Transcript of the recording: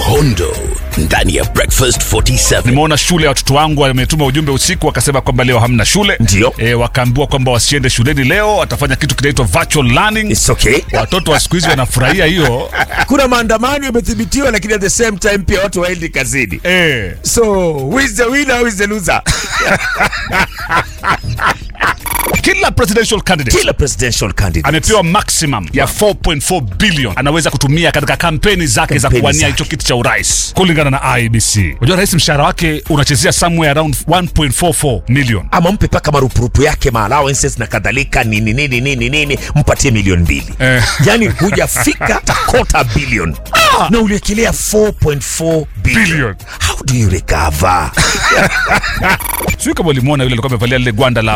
uhondo ndani ya breakfast 47 nimeona shule ya watoto wangu wametuma ujumbe usiku wakasema kwamba leo hamna shule Ndio. e, wakaambiwa kwamba wasiende shuleni leo watafanya kitu kinaitwa virtual learning It's okay. watoto wa siku hizi wanafurahia hiyo kuna maandamano yamethibitiwa lakini at the same time pia watu waendi kazini e, so who is the winner who is the loser kila presidential candidate kila presidential candidate amepewa maximum ya 4.4 billion anaweza kutumia katika kampeni zake za Kampeni kuwania zake. hicho kiti cha urais kulingana na IBC. Unajua rais mshahara wake unachezea somewhere around 1.44 million. ama mpe paka marupurupu yake ma allowances na kadhalika nini nini nini nini mpatie milioni mbili Eh. yani hujafika takota bilion na uliekelea 4.4 billion. Billion. how do you recover Sijui kama ulimwona yule alikuwa amevalia lile gwanda la